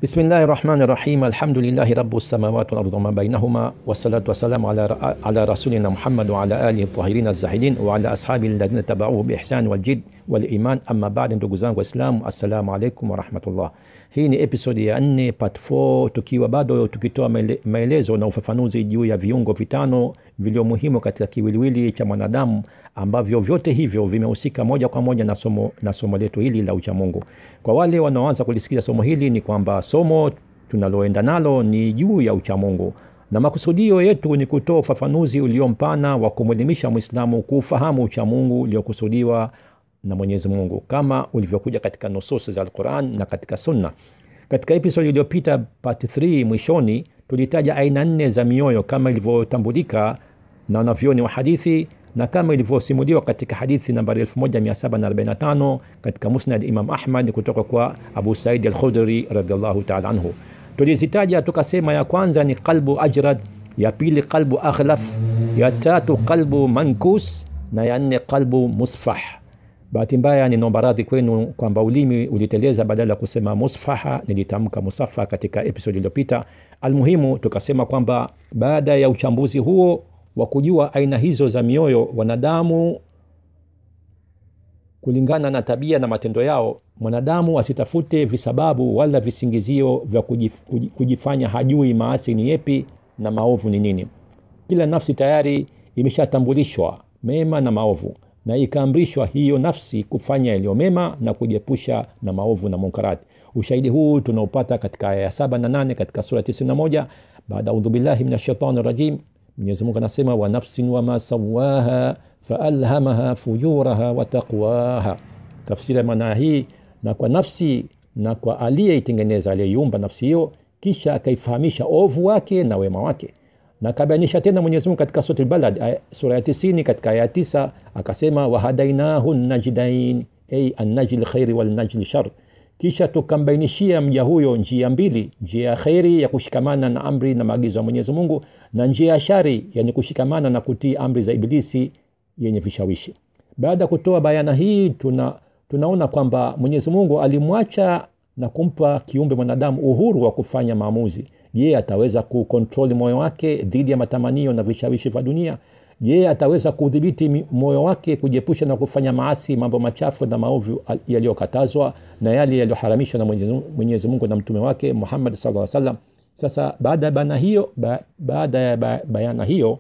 بسم الله الرحمن الرحيم الحمد لله رب السماوات والأرض وما بينهما والصلاة والسلام على على رسولنا محمد وعلى آله الطاهرين الزاهدين وعلى أصحابه الذين تبعوه بإحسان والجد والإيمان أما بعد ndugu zangu waislamu assalamu alaikum warahmatullah hii ni episodi ya nne part 4 tukiwa bado tukitoa maele, maelezo na ufafanuzi juu ya viungo vitano vilio muhimu katika kiwiliwili cha mwanadamu ambavyo vyote hivyo vimehusika moja kwa moja na somo, na somo letu hili la uchamungu kwa wale wanaoanza kulisikiza somo hili ni kwamba somo tunaloenda nalo ni juu ya uchamungu na makusudio yetu ni kutoa ufafanuzi uliompana wa kumwelimisha mwislamu kuufahamu uchamungu uliokusudiwa na mwenyezi mungu kama ulivyokuja katika nususi za alquran na katika sunna katika episodi iliyopita part 3 mwishoni tulitaja aina nne za mioyo kama ilivyotambulika na wanavyoni wa hadithi na kama ilivyosimuliwa katika hadithi nambari 1745 katika musnad imam ahmad kutoka kwa abu saidi alkhudri radiallahu taala anhu tulizitaja tukasema ya kwanza ni qalbu ajrad ya pili qalbu aghlaf ya tatu qalbu mankus na ya nne qalbu musfah bahati mbaya ninaomba radhi kwenu kwamba ulimi uliteleza badala ya kusema musfaha nilitamka musafa katika episodi iliyopita almuhimu tukasema kwamba baada ya uchambuzi huo wa kujua aina hizo za mioyo wanadamu kulingana na tabia na matendo yao mwanadamu asitafute visababu wala visingizio vya kujif, kujifanya hajui maasi ni yepi na maovu ni nini kila nafsi tayari imeshatambulishwa mema na maovu na ikaamrishwa hiyo nafsi kufanya yaliyo mema na kujiepusha na maovu na munkarati ushahidi huu tunaopata katika aya ya saba na nane katika sura 91 baada audhu billahi min ashaitani rajim mwenyezimungu anasema wa nafsin wama sawaha faalhamaha fujuraha wa taqwaha tafsiri ya maana hii na kwa nafsi na kwa aliyeitengeneza aliyeiumba nafsi hiyo kisha akaifahamisha ovu wake na wema wake na akabainisha tena mwenyezi mungu katika sura balad sura ya tisini katika aya tisa akasema wahadainahu najdain ay annajli lkhairi walnajli shar kisha tukambainishia mja huyo njia mbili njia ya kheri ya kushikamana na amri na maagizo ya mwenyezi mungu na njia ya shari yani kushikamana na kutii amri za ibilisi yenye vishawishi baada ya kutoa bayana hii tuna, tunaona kwamba mwenyezi mungu alimwacha na kumpa kiumbe mwanadamu uhuru wa kufanya maamuzi je ataweza kukontroli moyo wake dhidi ya matamanio na vishawishi vya dunia je ataweza kudhibiti moyo wake kujiepusha na kufanya maasi mambo machafu na maovu yaliyokatazwa na yale yaliyoharamishwa na mwenyezi mungu na mtume wake muhammad saa salam sasa baada ya bayana hiyo ba, baada ya ba, bayana hiyo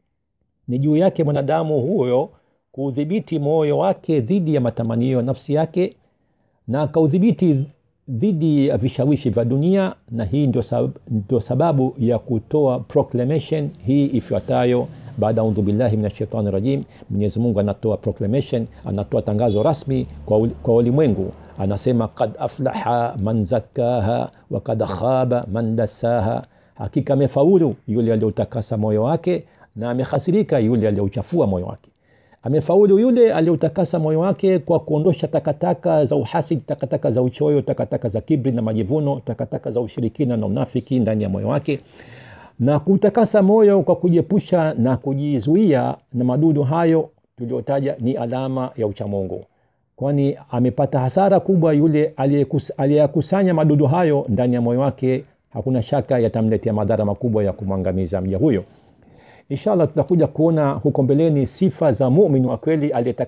ni juu yake mwanadamu huyo kuudhibiti moyo wake dhidi ya matamanio nafsi yake na akaudhibiti dhidi ya vishawishi vya dunia na hii ndio sababu, ndio sababu ya kutoa proclamation hii ifuatayo baada audhu billahi min ashaitani rajim mwenyezi mungu anatoa proclamation anatoa tangazo rasmi kwa, kwa ulimwengu anasema kad aflaha man zakaha wa kad khaba man dasaha hakika amefaulu yule aliyeutakasa moyo wake na amehasirika yule aliyeuchafua moyo wake amefaulu yule aliyeutakasa moyo wake kwa kuondosha takataka za uhasidi takataka za uchoyo takataka za kibri na majivuno takataka za ushirikina na unafiki ndani ya moyo wake na kutakasa moyo kwa kujiepusha na kujizuia na madudu hayo tuliotaja ni alama ya uchamungu kwani amepata hasara kubwa yule aliyeyakusanya madudu hayo ndani ya moyo wake hakuna shaka yatamletea madhara makubwa ya kumwangamiza mja huyo inshallah tutakuja kuona huko mbeleni sifa za mumin wa kweli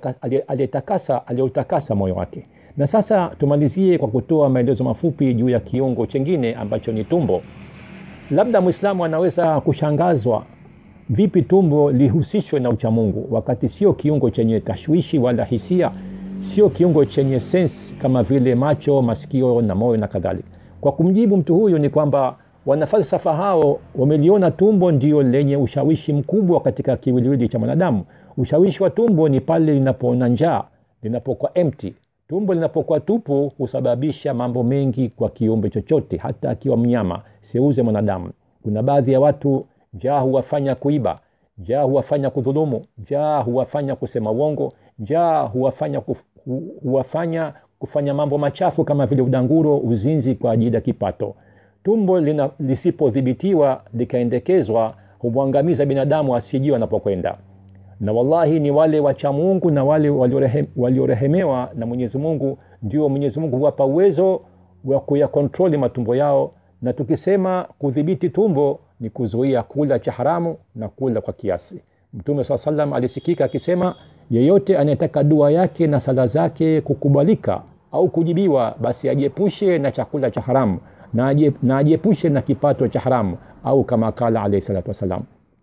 aliyetakasa aliyeutakasa moyo wake na sasa tumalizie kwa kutoa maelezo mafupi juu ya kiungo chengine ambacho ni tumbo labda mwislamu anaweza kushangazwa vipi tumbo lihusishwe na uchamungu wakati sio kiungo chenye tashwishi wala hisia sio kiungo chenye sensi kama vile macho masikio na moyo na kadhalika kwa kumjibu mtu huyu ni kwamba wanafalsafa hao wameliona tumbo ndio lenye ushawishi mkubwa katika kiwiliwili cha mwanadamu ushawishi wa tumbo ni pale linapoona njaa linapokuwa empty tumbo linapokuwa tupu husababisha mambo mengi kwa kiumbe chochote hata akiwa mnyama seuze mwanadamu kuna baadhi ya watu njaa huwafanya kuiba njaa huwafanya kudhulumu njaa huwafanya kusema uongo njaa huwafanya, kuf, hu, huwafanya kufanya mambo machafu kama vile udanguro uzinzi kwa ajili ya kipato tumbo lisipodhibitiwa likaendekezwa humwangamiza binadamu asijui anapokwenda na wallahi ni wale wacha mungu na wale waliorehemewa na mwenyezi mungu ndio mwenyezi mungu huwapa uwezo wa kuyakontroli matumbo yao na tukisema kudhibiti tumbo ni kuzuia kula cha haramu na kula kwa kiasi mtume saa salam alisikika akisema yeyote anayetaka dua yake na sala zake kukubalika au kujibiwa basi ajiepushe na chakula cha haramu na, ajie, na ajiepushe na kipato cha haramu au kama kala alaihi salatu wassalam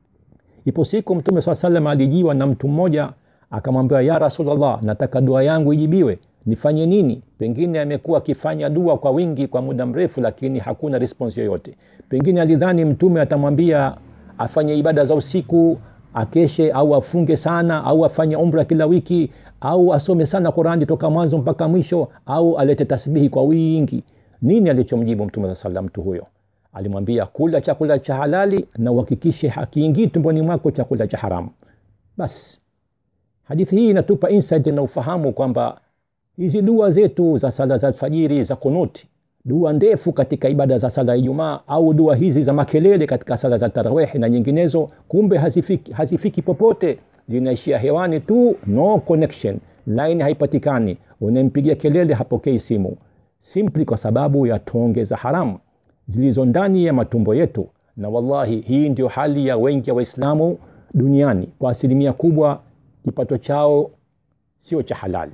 ipo siku mtume saa salam alijiwa na mtu mmoja akamwambia ya rasulllah nataka dua yangu ijibiwe nifanye nini pengine amekuwa akifanya dua kwa wingi kwa muda mrefu lakini hakuna response yoyote pengine alidhani mtume atamwambia afanye ibada za usiku akeshe au afunge sana au afanye umra kila wiki au asome sana qurani toka mwanzo mpaka mwisho au alete tasbihi kwa wingi nini alichomjibu mtume saa salam mtu huyo alimwambia kula chakula cha halali na uhakikishe hakiingii tumboni mwako chakula cha haramu basi hadithi hii inatupa insight na ufahamu kwamba hizi dua zetu za sala za alfajiri za kunuti dua ndefu katika ibada za sala ya ijumaa au dua hizi za makelele katika sala za tarawehi na nyinginezo kumbe hazifiki, hazifiki popote zinaishia hewani tu no connection line haipatikani unampigia kelele hapokei simu simpli kwa sababu ya tonge za haramu zilizo ndani ya matumbo yetu na wallahi hii ndio hali ya wengi ya waislamu duniani kwa asilimia kubwa kipato chao sio cha halali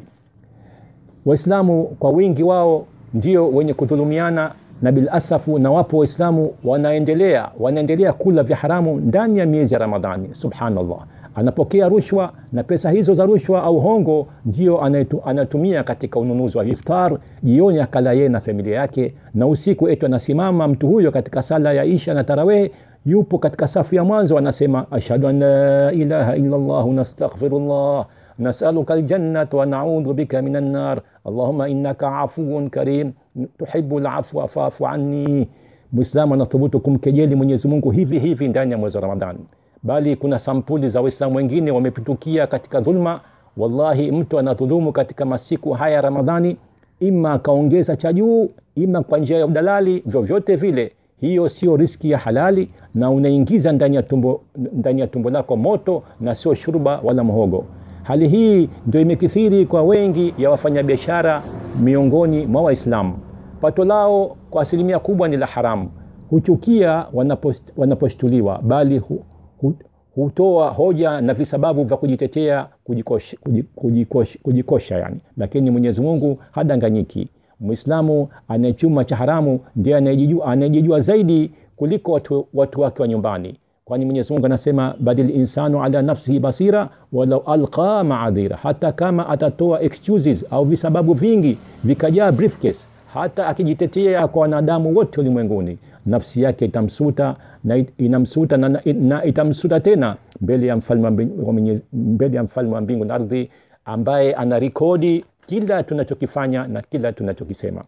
waislamu kwa wingi wao ndio wenye kudhulumiana na bilasafu na wapo waislamu wanaendelea wanaendelea kula vya haramu ndani ya miezi ya ramadhani subhanallah anapokea rushwa na pesa hizo za rushwa au hongo ndio anaitu, anatumia katika ununuzi wa iftar jioni akala yeye na familia yake na usiku etu anasimama mtu huyo katika sala ya isha na taraweh yupo katika safu ya mwanzo anasema ashhadu an la ilaha illa llah nastaghfirullah نسألك الجنة ونعوذ بك من النار اللهم إنك عفو كريم تحب العفو فاعف عني mwislamu anathubutu kumkejeli mwenyezi mungu hivi hivi ndani ya mwezi wa ramadhani bali kuna sampuli za waislamu wengine wamepitukia katika dhulma wallahi mtu anadhulumu katika masiku haya ya ramadhani ima akaongeza cha juu ima kwa njia ya udalali vyovyote vile hiyo sio riski ya halali na unaingiza ndani ya tumbo, ndani ya tumbo lako moto na sio shurba wala mhogo hali hii ndio imekithiri kwa wengi ya wafanyabiashara miongoni mwa waislamu pato lao kwa asilimia kubwa ni la haramu huchukia wanapost, wanaposhtuliwa bali hu, hu, hutoa hoja na visababu vya kujitetea kujikosha, kujikosha, kujikosha yani lakini mwenyezi mungu hadanganyiki mwislamu anayechuma cha haramu ndiye anayejijua, anayejijua zaidi kuliko watu, watu wake wa nyumbani kwani mwenyezi mungu anasema badil insanu ala nafsihi basira walau alqa maadhira hata kama atatoa excuses au visababu vingi vikajaa briefcase hata akijitetea kwa wanadamu wote ulimwenguni nafsi yake itamsuta na inamsuta na, na, na itamsuta tena mbele ya mfalme mbele ya mfalme wa mbingu na ardhi ambaye ana rekodi kila tunachokifanya na kila tunachokisema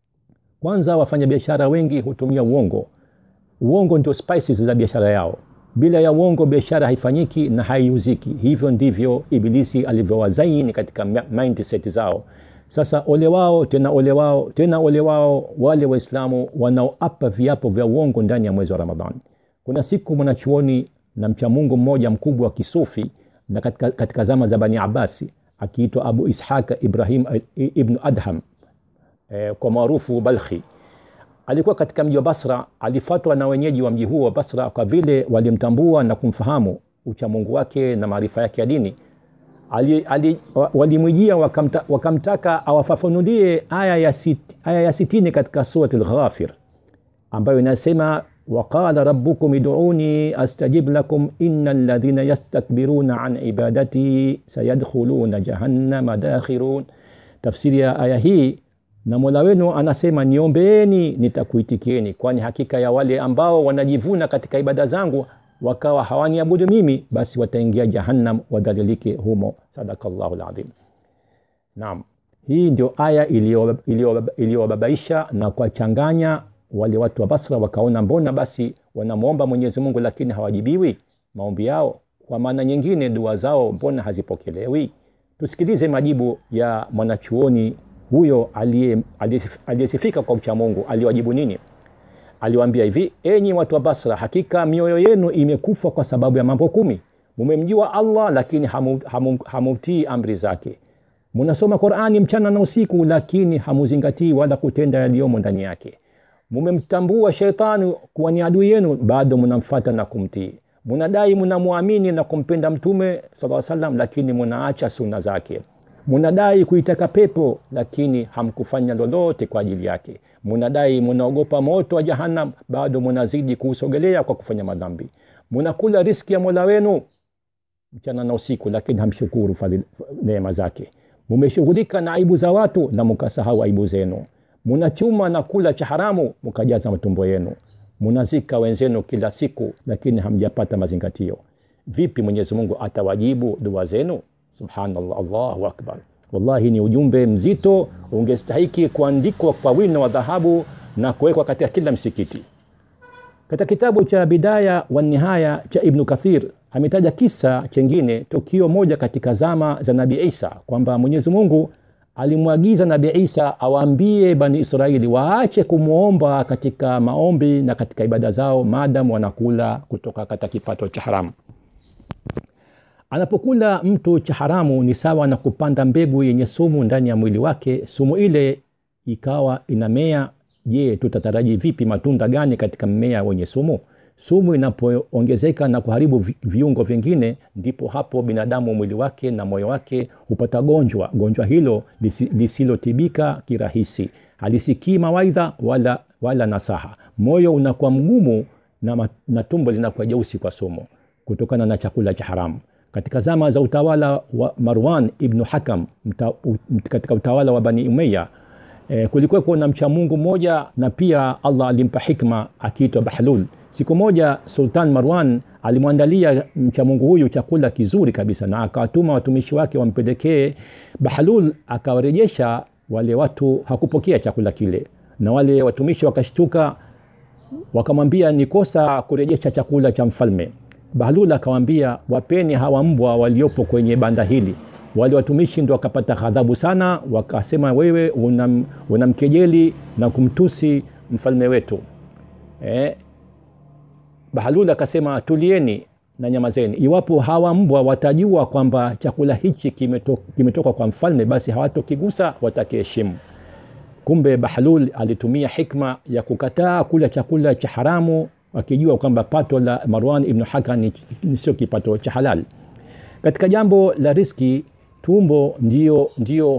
kwanza wafanyabiashara wengi hutumia uongo uongo ndio spices za biashara yao bila ya uongo biashara haifanyiki na haiuziki hivyo ndivyo ibilisi alivyowazaini katika mindset zao sasa ole wao tena ole wao tena ole wao wale waislamu wanaoapa viapo vya uongo ndani ya mwezi wa ramadhani kuna siku mwanachuoni na mchamungu mmoja mkubwa wa kisufi na katika, katika zama za bani abasi akiitwa abu ishaka ibrahim ibnu adham eh, kwa maarufu balkhi alikuwa katika mji wa basra alifatwa na wenyeji wa mji huo wa basra kwa vile walimtambua na kumfahamu uchamungu wake na maarifa yake ya dini ali, ali, walimwijia wakamta, wakamtaka awafafanulie aya ya, sit, aya ya sitini katika surati lghafir ambayo inasema waqala rabukum iduuni astajib lakum ina ladhina yastakbiruna an ibadati sayadkhuluna jahannama dakhirun tafsiri ya aya hii na mola wenu anasema niombeeni nitakuitikieni kwani hakika ya wale ambao wanajivuna katika ibada zangu wakawa hawaniabudu mimi basi wataingia jahannam wadhalilike humo sadakallahu ladhim naam hii ndio aya iliyowababaisha na kuwachanganya wale watu wa basra wakaona mbona basi wanamwomba mwenyezi mungu lakini hawajibiwi maombi yao kwa maana nyingine dua zao mbona hazipokelewi tusikilize majibu ya mwanachuoni huyo aliyesifika kwa uchamungu aliwajibu nini aliwaambia hivi enyi watu wa basra hakika mioyo yenu imekufa kwa sababu ya mambo kumi mumemjua allah lakini hamutii hamu, hamu amri zake munasoma qurani mchana na usiku lakini hamuzingatii wala kutenda yaliyomo ndani yake mumemtambua sheitani kuwa ni adui yenu bado munamfata na kumtii munadai munamwamini na kumpenda mtume saa salam lakini munaacha suna zake munadai kuitaka pepo lakini hamkufanya lolote kwa ajili yake munadai munaogopa moto wa jahannam bado munazidi kuusogelea kwa kufanya madhambi munakula riski ya mola wenu mchana na usiku lakini hamshukuru neema zake mumeshughulika na aibu za watu na mukasahau aibu zenu munachuma na kula cha haramu mukajaza matumbo yenu munazika wenzenu kila siku lakini hamjapata mazingatio vipi mwenyezi mungu atawajibu dua zenu subhanallah allahu akbar wallahi ni ujumbe mzito ungestahiki kuandikwa kwa wino wa dhahabu na kuwekwa katika kila msikiti katika kitabu cha bidaya wa nihaya cha ibnu kathir ametaja kisa chengine tukio moja katika zama za nabii isa kwamba mwenyezi mungu alimwagiza nabii isa awaambie bani israeli waache kumwomba katika maombi na katika ibada zao maadam wanakula kutoka katika kipato cha haramu anapokula mtu cha haramu ni sawa na kupanda mbegu yenye sumu ndani ya mwili wake sumu ile ikawa inamea je tutataraji vipi matunda gani katika mmea wenye sumu sumu inapoongezeka na kuharibu viungo vingine ndipo hapo binadamu mwili wake na moyo wake hupata gonjwa gonjwa hilo lisilotibika kirahisi halisikii mawaidha wala, wala nasaha moyo unakuwa mgumu na, na tumbo linakuwa jeusi kwa sumu kutokana na chakula cha haramu katika zama za utawala wa marwan ibnu hakam mta, u, katika utawala wa bani umeya e, kulikuweko na mcha mungu mmoja na pia allah alimpa hikma akiitwa bahlul siku moja sultan marwan alimwandalia mcha mungu huyu chakula kizuri kabisa na akawatuma watumishi wake wampelekee bahlul akawarejesha wale watu hakupokea chakula kile na wale watumishi wakashtuka wakamwambia ni kosa kurejesha chakula cha mfalme bahlul akawambia wapeni hawa mbwa waliopo kwenye banda hili wale watumishi ndo wakapata ghadhabu sana wakasema wewe unam, unamkejeli na kumtusi mfalme wetu eh, bahalul akasema tulieni na nyamazeni iwapo hawa mbwa watajua kwamba chakula hichi kimetoka, kimetoka kwa mfalme basi hawatokigusa watakiheshimu kumbe bahlul alitumia hikma ya kukataa kula chakula cha haramu akijua kwamba pato la marwan ibnu haka ni, ni sio kipato cha halal katika jambo la riski tumbo ndio ndio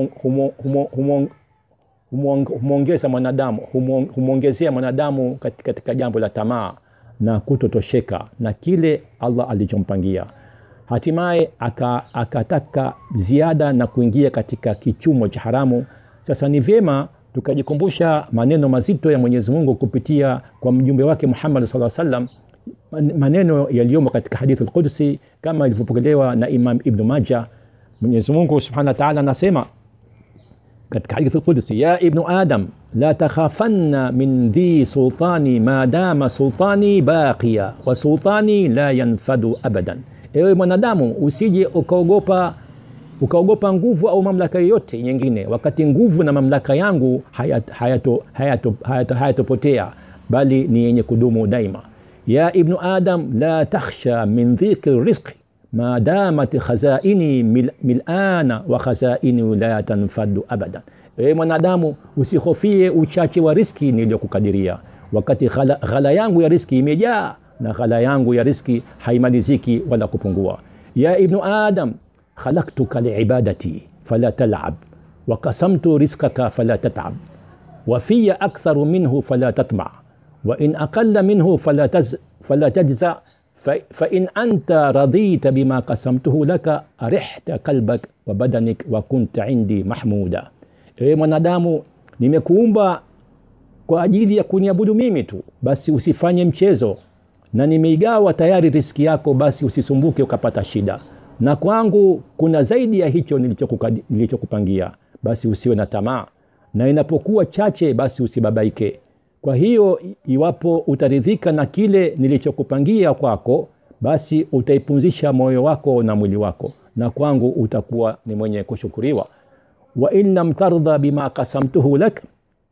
humwongeza mwanadamu humwongezea mwanadamu katika, katika jambo la tamaa na kutotosheka na kile allah alichompangia hatimaye akataka aka ziada na kuingia katika kichumo cha haramu sasa ni vyema tukajikumbusha maneno mazito ya mwenyezi mungu kupitia kwa mjumbe wake muhammad saa salam maneno yaliyomo katika hadithi lqudsi kama ilivyopokelewa na imam ibnu maja mwenyezi mungu subhanahu wa taala anasema katika hadithi lqudsi ya ibnu adam la takhafanna min dhi sultani ma dama sultani baqiya wa sultani la yanfadu abadan ewe mwanadamu usije ukaogopa ukaogopa nguvu au mamlaka yoyote nyingine wakati nguvu na mamlaka yangu hayatopotea hayato, hayato, hayato, hayato bali ni yenye kudumu daima ya ibnu adam la takhsha min dhiki rizqi ma damat khazaini mil, milana wa khazaini la tanfadu abadan e mwanadamu usihofie uchache wa riski niliyokukadiria wakati ghala, ghala yangu ya riski imejaa na ghala yangu ya riski haimaliziki wala kupungua ya ibnu adam khalaktuka liibadati fala talab وقسمت رزقك فلا تتعب وفي أكثر منه فلا تطمع وإن أقل منه فلا تز فلا تجزع فإن أنت رضيت بما قسمته لك أرحت قلبك وبدنك وكنت عندي محمودا ewe mwanadamu nimekuumba kwa ajili ya kuniabudu mimi tu basi usifanye mchezo na nimeigawa tayari riski yako basi usisumbuke ukapata shida na kwangu kuna zaidi ya hicho nilichokupangia basi usiwe na tamaa na inapokuwa chache basi usibabaike kwa hiyo iwapo utaridhika na kile nilichokupangia kwako basi utaipumzisha moyo wako na mwili wako na kwangu utakuwa ni mwenye kushukuriwa wain lam tardha bima kasamtuhu lak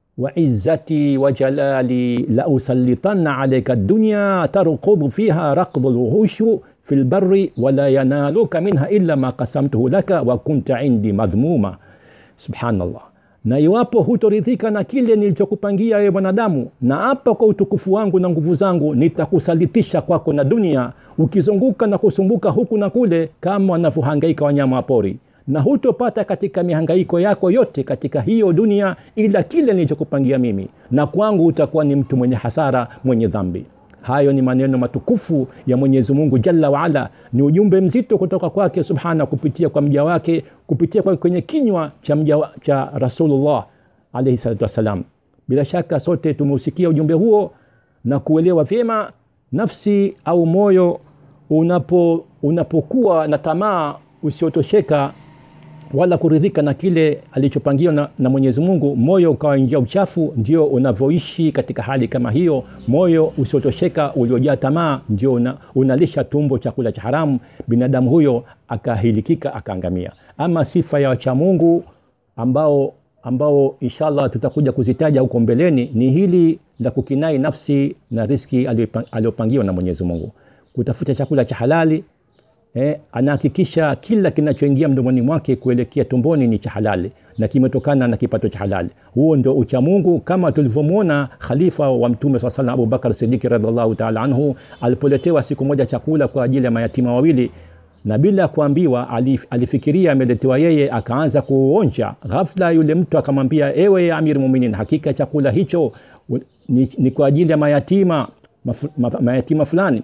وعزتي وجلالي لأسلطن عليك الدنيا تركض فيها ركض الوحوش fi lbari wala yanaluka minha illa ma kasamtuhu laka wa kunta indi madhmuma subhanallah na iwapo hutoridhika na kile nilichokupangia wewe mwanadamu na hapa kwa utukufu wangu na nguvu zangu nitakusalitisha kwako na dunia ukizunguka na kusumbuka huku na kule kama wanavyohangaika wanyama wa pori na hutopata katika mihangaiko yako yote katika hiyo dunia ila kile nilichokupangia mimi na kwangu utakuwa ni mtu mwenye hasara mwenye dhambi hayo ni maneno matukufu ya mwenyezi mungu jalla waala ni ujumbe mzito kutoka kwake subhana kupitia kwa mja wake kupitia kwa kwenye kinywa cha, mja, wa- cha rasulullah alaihi salatu wassalam bila shaka sote tumeusikia ujumbe huo na kuelewa vyema nafsi au moyo unapo unapokuwa na tamaa usiotosheka wala kuridhika na kile alichopangiwa na, na mwenyezi mungu moyo ukawaingia uchafu ndio unavyoishi katika hali kama hiyo moyo usiotosheka uliojaa tamaa ndio una, unalisha tumbo chakula cha haramu binadamu huyo akahilikika akaangamia ama sifa ya wachamungu ambao ambao inshallah tutakuja kuzitaja huko mbeleni ni hili la kukinai nafsi na riski aliyopa- aliyopangiwa na mwenyezi mungu kutafuta chakula cha halali eh, anahakikisha kila kinachoingia mdomoni mwake kuelekea tumboni ni cha halali na kimetokana na kipato cha halali huo ndio uchamungu kama tulivyomwona khalifa wa mtume saa salam abubakar sidiki radiallahu taala anhu alipoletewa siku moja chakula kwa ajili ya mayatima wawili na bila kuambiwa alif- alifikiria ameletewa yeye akaanza kuonja ghafla yule mtu akamwambia ewe amir muminin hakika chakula hicho u- ni, ni kwa ajili ya mayatima mafu, ma, mayatima fulani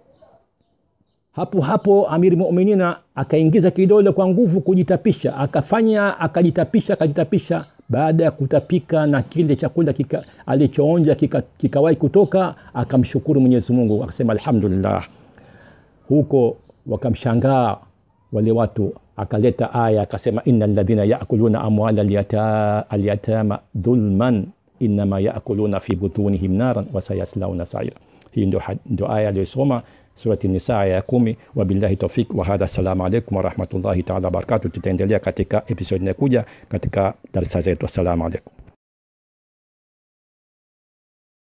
hapo hapo amiri muminina akaingiza kidole kwa nguvu kujitapisha akafanya akajitapisha akajitapisha baada ya kutapika na kile chakula kika, alichoonja kikawahi kika kikawahi kutoka akamshukuru mwenyezi mungu akasema alhamdulillah huko wakamshangaa wale watu akaleta aya akasema ina ladhina yakuluna amwala alyata- alyatama dhulman inama yakuluna fi butunihim naran wasayaslauna saira hii ndio, had- ndio aya aliyosoma surati nisa aya ya kumi wabillahi taufik wahadha assalamu alaikum warahmatullahi taala wabarakatu tutaendelea katika episodi inayokuja katika darsa zetu assalamu alaikum